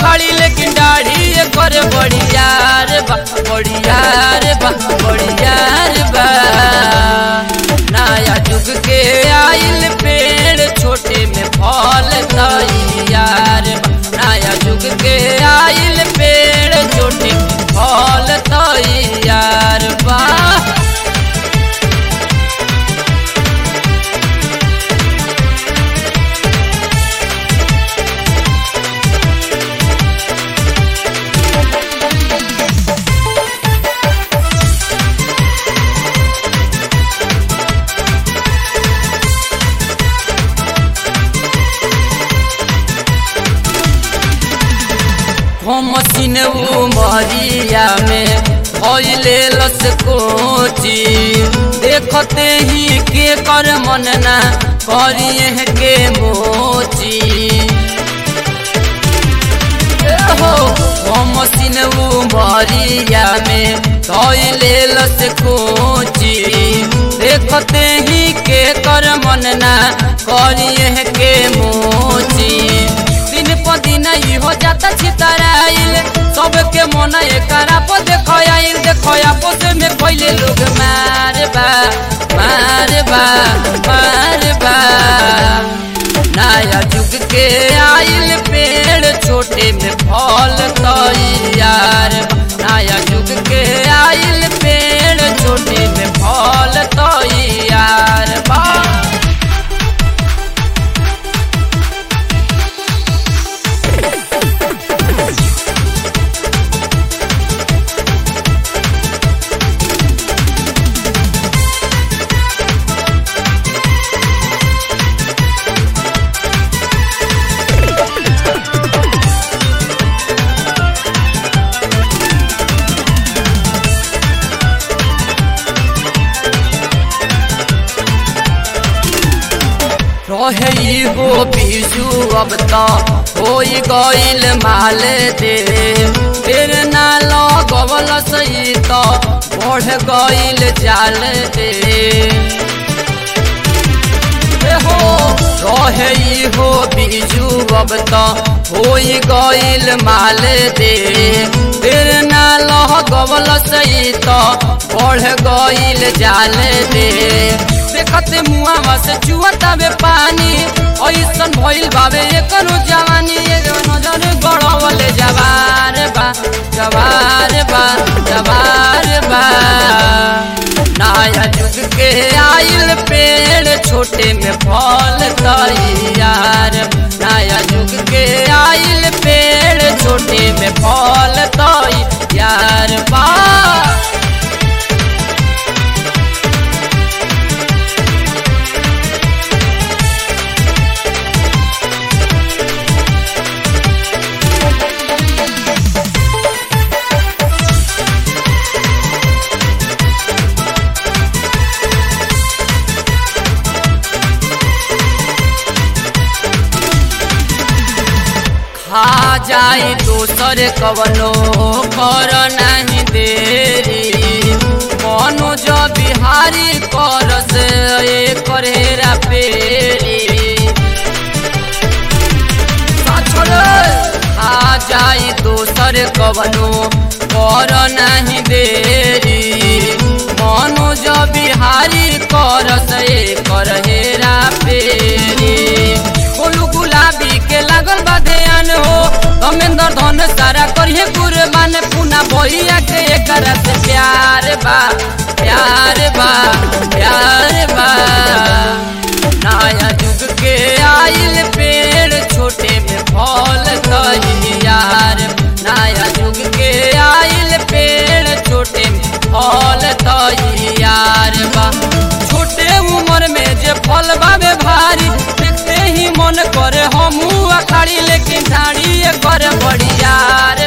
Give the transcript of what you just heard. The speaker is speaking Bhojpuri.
अखाड़ी लेकिन दाढ़ी कर बढ़िया रे बा बढ़िया रे बा बढ़िया रे बा नया जुग के आइल पेड़ छोटे में फल तैयार बा नया जुग के आइल पेड़ छोटे में फल तैयार बा मसीन उमरिया में भइले लस कोची देखते ही के कर मन ना करिए के मोची ए हो मसीन उमरिया में भइले लस कोची देखते ही के कर मन ना करिए के मोची दिन प दिन ई हो जाता छितराइल सबके मन एकरा पर देखो आइल देखो आपस में पहले लोग मार बा मार बा मार बा नया जुग के आइल पेड़ छोटे में फल तैयार बा नया जुग के आइल पेड़ छोटे में फल तैयार बा रहे हो बीजू अब तो हो गईल माल दे फिर ना लगवल सही तो बढ़ गईल जाल दे हो रहे हो बीजू अब तो हो गईल माल दे फिर ना लगवल सही तो बढ़ गईल जाल दे देखते मुआ से चुअता बे पानी ऐसन भइल बाबे एकरो जवानी एगो नजर गड़वले जवार बा जवार बा जवार बा नया जुग के आइल पेड़ छोटे में फल तैयार नया जुग के आइल पेड़ छोटे में फल तैयार बा खा जाए दोसर कवनो कर नहीं देरी मनोज बिहारी कर से करेरा पेरी खा जाए दोसर कवनो कर नहीं देरी मनोज बिहारी कर से करेरा पेरी बोलू गुलाबी के लागल बा ध्यान हो धमेंद्र धन सारा करिए कुर्बान पुना भैया के कर से प्यार बा प्यार बा प्यार बा नया जुग के आइल पेड़ छोटे में फल तैयार नया जुग के आइल पेड़ छोटे में फल तैयार बा छोटे उम्र में जे फल बाबे भारी देखते ही मन करे हमू अखाड़ी लेकिन ढाड़ी कर बढ़िया